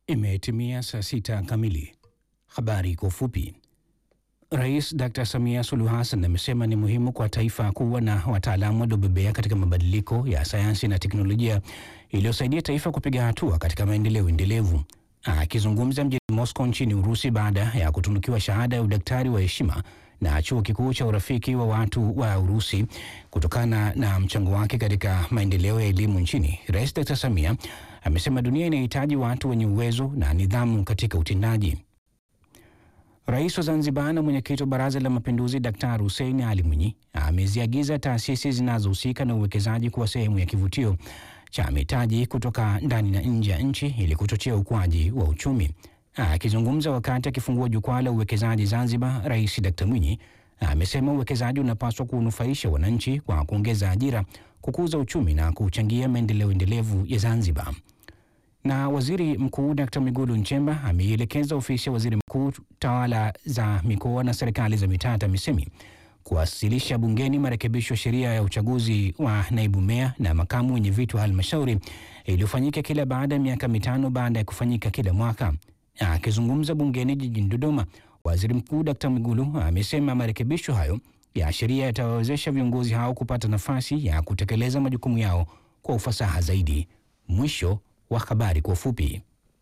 Imetimia saa sita kamili. Habari kwa ufupi. Rais Dr. Samia Suluhu Hassan amesema ni muhimu kwa taifa kuwa na wataalamu waliobobea katika mabadiliko ya sayansi na teknolojia iliyosaidia taifa kupiga hatua katika maendeleo endelevu. Akizungumza mjini Moscow nchini Urusi baada ya kutunukiwa shahada ya udaktari wa heshima na chuo kikuu cha urafiki wa watu wa Urusi kutokana na mchango wake katika maendeleo ya elimu nchini, Rais Dr. Samia amesema dunia inahitaji watu wenye uwezo na nidhamu katika utendaji. Rais wa Zanzibar na mwenyekiti wa Baraza la Mapinduzi Daktari Hussein Ali Mwinyi ameziagiza taasisi zinazohusika na uwekezaji kuwa sehemu ya kivutio cha mitaji kutoka ndani na nje ya nchi ili kuchochea ukuaji wa uchumi. Akizungumza wakati akifungua jukwaa la uwekezaji Zanzibar, Rais Dkt. Mwinyi amesema uwekezaji unapaswa kunufaisha wananchi kwa kuongeza ajira, kukuza uchumi na kuchangia maendeleo endelevu ya Zanzibar. Na Waziri Mkuu Dkt. Mwigulu Nchemba ameielekeza ofisi ya waziri mkuu, tawala za mikoa na serikali za mitaa TAMISEMI kuwasilisha bungeni marekebisho ya sheria ya uchaguzi wa naibu meya na makamu wenye viti wa halmashauri iliyofanyika kila baada ya miaka mitano baada ya kufanyika kila mwaka. Akizungumza bungeni jijini Dodoma, waziri mkuu Dkt. Mwigulu amesema marekebisho hayo ya sheria yatawawezesha viongozi hao kupata nafasi ya kutekeleza majukumu yao kwa ufasaha zaidi. Mwisho wa habari kwa ufupi.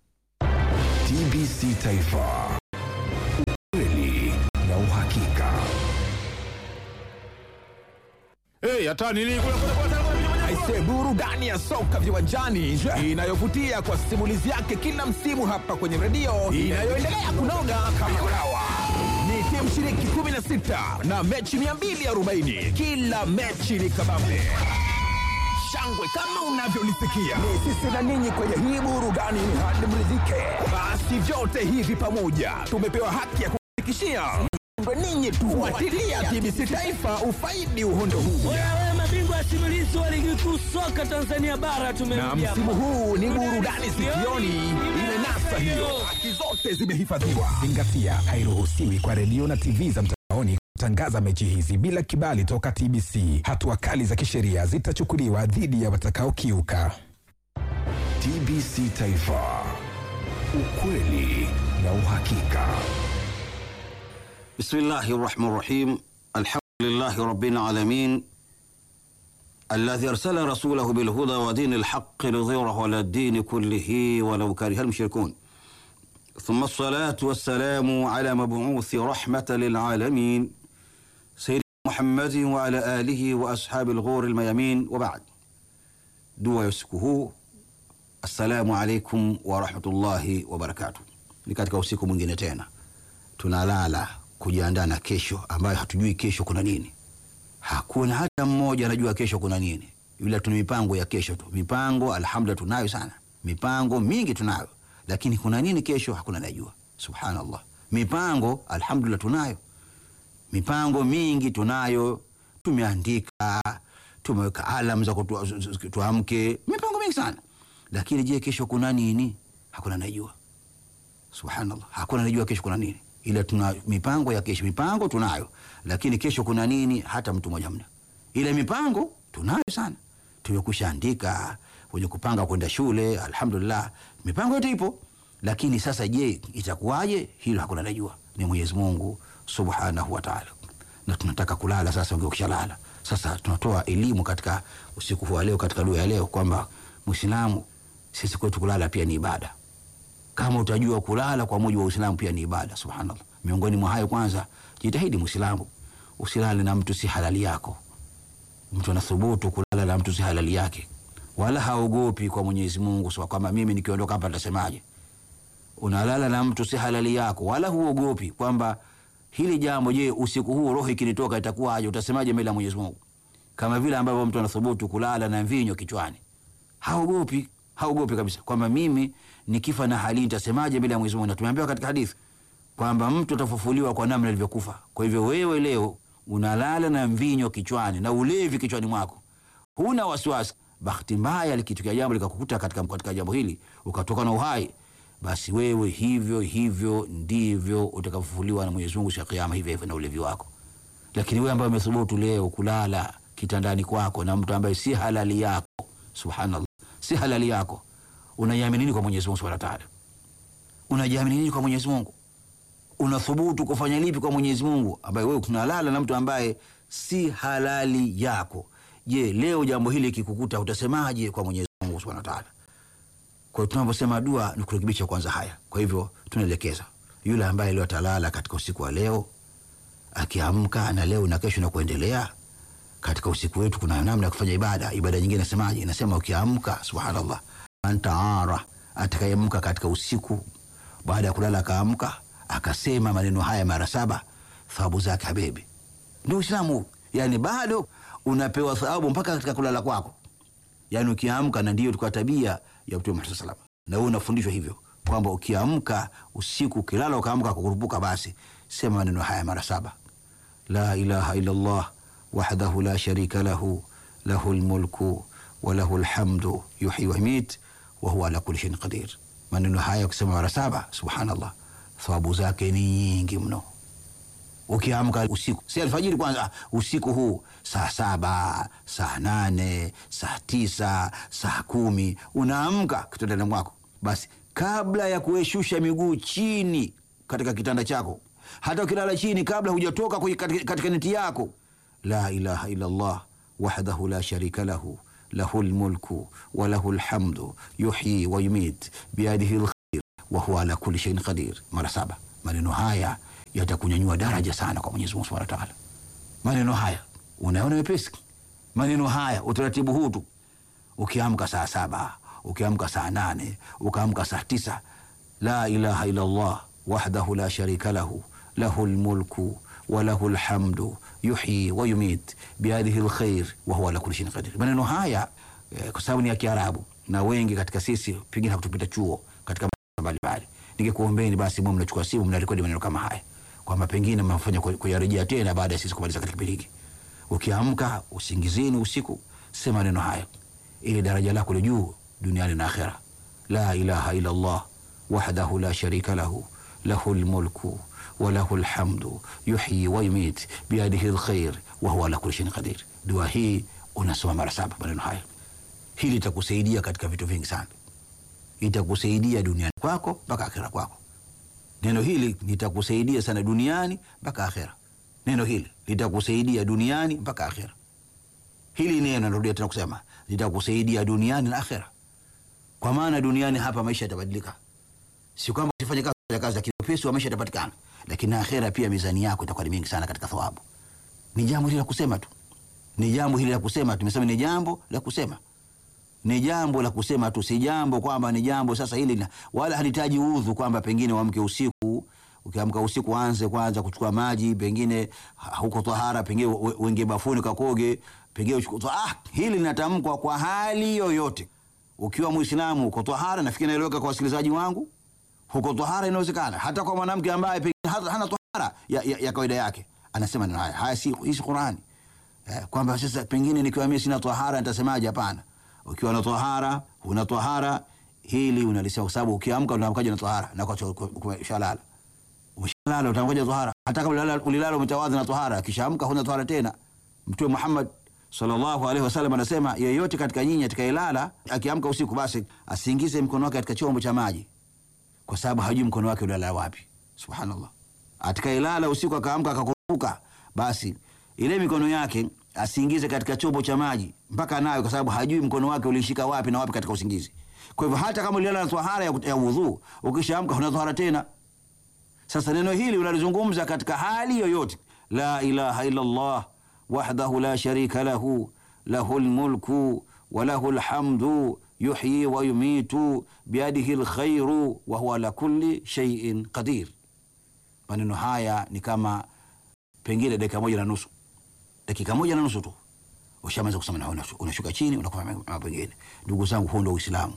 TBC Taifa, ukweli na uhakika. Hey, hata nini kule kule kule kule. Aise, burudani ya soka viwanjani inayovutia kwa simulizi yake kila msimu hapa kwenye redio inayoendelea kunoga kama kulawa. Ni timu shiriki 16 na mechi 240. Kila mechi ni kabambe shangwe kama unavyolisikia. Ni sisi na ninyi kwenye hii burudani hadi mridhike. Basi vyote hivi pamoja tumepewa haki ya kufikishia ndo ninyi tu. Fuatilia TBC Taifa ufaidi uhondo huu. Wewe mabingwa simulizi wa ligi kuu soka Tanzania bara na tumemjia. msimu huu ni burudani sikioni imenasa hiyo, haki zote zimehifadhiwa. Zingatia, hairuhusiwi kwa redio na TV za mtandaoni kutangaza mechi hizi bila kibali toka TBC. Hatua kali za kisheria zitachukuliwa dhidi ya watakaokiuka. TBC Taifa, ukweli na uhakika. بسم الله الرحمن الرحيم الحمد لله رب العالمين الذي أرسل رسوله بالهدى ودين الحق ليظهره على الدين كله ولو كره المشركون ثم الصلاة والسلام على مبعوث رحمة للعالمين سيدنا محمد وعلى آله وأصحاب الغور الميامين وبعد دوا يسكه السلام عليكم ورحمة الله وبركاته لكاتك usiku mwingine tena tunalala kujiandaa na kesho ambayo hatujui kesho kuna nini. Hakuna hata mmoja anajua kesho kuna nini, ila tuna mipango ya kesho tu. Mipango alhamdulillah tunayo sana, mipango mingi tunayo, lakini kuna nini kesho hakuna anajua. Subhanallah, mipango alhamdulillah tunayo, mipango mingi tunayo, tumeandika, tumeweka alam za kutu- tuamke, mipango mingi sana, lakini je, kesho kuna nini? Hakuna anajua. Subhanallah, hakuna anajua kesho kuna nini, ila tuna mipango ya kesho. Mipango tunayo, lakini kesho kuna nini hata mtu mmoja mna, ila mipango tunayo sana, tumekusha andika wenye kupanga kwenda shule, alhamdulillah, mipango yote ipo. Lakini sasa, je, itakuwaje? Hilo hakuna anajua, ni Mwenyezi Mungu subhanahu wa taala. Na tunataka kulala sasa, wengi wakishalala sasa, tunatoa elimu katika usiku huu wa leo, katika dua ya leo kwamba Muislamu sisi kwetu kulala pia ni ibada kama utajua kulala kwa mujibu wa Uislamu pia ni ibada. Subhanallah, miongoni mwa hayo, kwanza jitahidi Muislamu usilale na mtu si halali yako. Mtu anathubutu kulala na mtu si halali yake, wala haogopi kwa Mwenyezi Mungu sawa kwamba mimi nikiondoka hapa nitasemaje. Unalala na mtu si halali yako, wala huogopi kwamba hili jambo, je, usiku huu roho ikinitoka itakuwaje? Utasemaje mbele ya Mwenyezi Mungu? Kama vile ambavyo mtu anathubutu kulala na mvinyo kichwani haogopi haogopi kabisa kwamba mimi nikifa na hali nitasemaje mbele ya Mwenyezi Mungu. Na tumeambiwa katika hadithi kwamba mtu atafufuliwa kwa namna alivyokufa. Kwa hivyo wewe leo unalala na mvinyo kichwani na ulevi kichwani mwako, huna wasiwasi. Bahati mbaya likitokea jambo likakukuta katika, katika jambo hili ukatoka na uhai, basi wewe hivyo hivyo ndivyo utakavyofufuliwa na Mwenyezi Mungu siku ya Kiyama, hivyo hivyo na ulevi wako. Lakini wewe ambaye umethubutu leo kulala kitandani kwako na mtu ambaye si halali yako, subhanallah, si halali yako, unaiamini nini kwa Mwenyezi Mungu Subhanahu wa Ta'ala? unajiamini nini kwa Mwenyezi Mungu? Unathubutu kufanya lipi kwa Mwenyezi Mungu ambaye wewe tunalala na mtu ambaye si halali yako? Je, leo jambo hili kikukuta utasemaje kwa Mwenyezi Mungu Subhanahu wa Ta'ala? Kwa hiyo tunaposema dua ni kurekebisha kwanza haya. Kwa hivyo tunaelekeza yule ambaye leo atalala katika usiku wa leo, akiamka na leo na kesho na kuendelea katika usiku wetu, kuna namna ya kufanya ibada. Ibada nyingine inasemaje? Inasema ukiamka, subhanallah, antaara, atakayeamka katika usiku baada ya kulala akaamka akasema maneno haya mara saba, thawabu zake habibi. Ndio Uislamu, yani bado unapewa thawabu mpaka katika kulala kwako yaani ukiamka, na ndiyo ilikuwa tabia ya Mtume Muhammad sallam, na wewe unafundishwa hivyo kwamba ukiamka usiku, ukilala ukaamka kukurupuka, basi sema maneno haya mara saba: la ilaha illa Allah wahdahu la sharika lahu lahu lmulku wa lahu lhamdu yuhyi wa yumit wa huwa ala kulli shay'in qadir. Maneno haya ukisema mara saba, subhanallah, thawabu zake ni nyingi mno ukiamka usiku, si alfajiri kwanza, usiku huu saa saba, saa nane, saa tisa, saa kumi unaamka kitandani mwako, basi kabla ya kueshusha miguu chini katika kitanda chako, hata ukilala chini, kabla hujatoka kwenye- katika, katika neti yako, la ilaha illa Allah wahdahu la sharika lahu lahu lmulku wa lahu lhamdu yuhyi wa yumit biyadihi lkhair wa huwa ala kulli shay'in qadir, mara saba. Maneno haya yatakunyanyua daraja sana kwa Mwenyezi Mungu Subhanahu wa Ta'ala. Maneno haya unaona wepesi, maneno haya utaratibu huu tu, ukiamka saa saba, ukiamka saa nane, ukaamka saa tisa, la ilaha illa Allah wahdahu la sharika lahu lahu lmulku wa lahu lhamdu yuhyi wa yumit biyadihi lkhair wa huwa ala kulli shay'in qadir. Maneno haya eh, kwa sababu ni ya Kiarabu na wengi katika sisi pengine hakutupita chuo katika mbalimbali, ningekuombeni basi mwe mnachukua simu mnarekodi maneno kama haya kwamba pengine mnafanya ku- kuyarejea tena baada ya sisi kumaliza katika kipindi hiki. Ukiamka usingizini usiku, sema maneno haya ili daraja lako li juu duniani na akhera. La ilaha illa Allah wahdahu la sharika lahu lahu lmulku wa lahu lhamdu yuhyi wa yumit biyadihi lkhair wa huwa ala kulli shay'in qadir. Dua hii unasoma mara saba maneno haya, hili itakusaidia katika vitu vingi sana, itakusaidia duniani kwako mpaka akhera kwako. Neno hili litakusaidia sana duniani mpaka akhera. Neno hili litakusaidia duniani mpaka akhera. Hili neno narudia tena kusema litakusaidia duniani na akhera, kwa maana duniani hapa maisha yatabadilika, si kwamba usifanye kazi ya kazi, lakini upesi wa maisha yatapatikana, lakini na akhera pia mizani yako itakuwa ni mingi sana katika thawabu. Ni jambo hili la kusema tu, ni jambo hili la kusema. Tumesema ni jambo la kusema ni jambo la kusema tu, si jambo kwamba ni jambo sasa hili na, wala halitaji udhu kwamba pengine uamke usiku. Ukiamka usiku anze kwanza kuchukua maji, pengine ha- huko tahara, pengine we- uingie bafuni kakoge, pengine uchukue ah, hili linatamkwa kwa hali yoyote. Ukiwa Muislamu uko tahara, nafikiri naeleweka kwa wasikilizaji wangu, huko tahara inawezekana, hata kwa mwanamke ambaye pengine hata- hana tahara ya, ya, ya kawaida yake, anasema neno haya haya, si hii si Qurani eh, kwamba sasa pengine nikiwa mimi sina tahara nitasemaje? Hapana, ukiwa na tahara, huna tahara, hili unalisema kwa sababu ukiamka unaamkaje na tahara na kwa ushalala umeshalala utamkaje tahara? Hata kama ulilala- ulilala umetawadha na tahara, kisha amka huna tahara tena. Mtume Muhammad sallallahu alaihi wasallam anasema yeyote katika nyinyi atakayelala akiamka usiku, basi asiingize mkono wake katika chombo cha maji, kwa sababu hajui mkono wake ulala wapi. Subhanallah, atakayelala usiku akaamka akakumbuka, basi ile mikono yake asiingize katika chombo cha maji mpaka nayo, kwa sababu hajui mkono wake ulishika wapi na wapi katika usingizi. Kwa hivyo hata kama ulilala na tahara ya, ya udhu, ukishaamka huna tahara tena. Sasa neno hili unalizungumza katika hali yoyote, la ilaha illa Allah wahdahu la sharika lahu lahu lmulku wa lahu lhamdu yuhyi wa yumitu biyadihi lkhairu wa huwa ala kulli shay'in qadir. Maneno haya ni kama pengine dakika moja na nusu, dakika moja na nusu tu ushamaliza kusema, na unashu- unashuka chini unakufa mambo mengine. Ndugu zangu, huu ndo Uislamu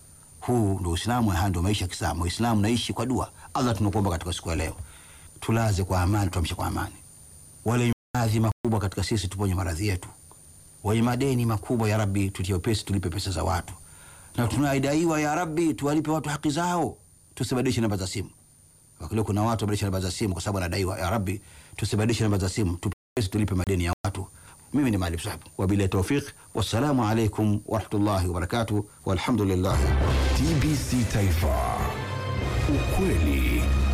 huu ndo Uislamu, haya ndo maisha ya Kiislamu. Waislamu naishi kwa dua. Allah, tunakuomba katika siku ya leo tulaze kwa amani, tuamshe kwa amani. Wale maradhi makubwa katika sisi, tuponye maradhi yetu. Wenye madeni makubwa, ya Rabbi, tutie upesi, tulipe pesa za watu, na tunaidaiwa, ya Rabbi, tuwalipe watu haki zao, tusibadilishe namba za simu. Wakileo kuna watu wabadilisha namba za simu kwa sababu anadaiwa. Ya Rabbi, tusibadilishe namba za simu, tupesi, tulipe madeni ya watu. Mimi ni Maalim Sahib, wabillahi taufiq, wassalamu alaikum warahmatullahi wabarakatuh, walhamdulillah. TBC Taifa, ukweli kweli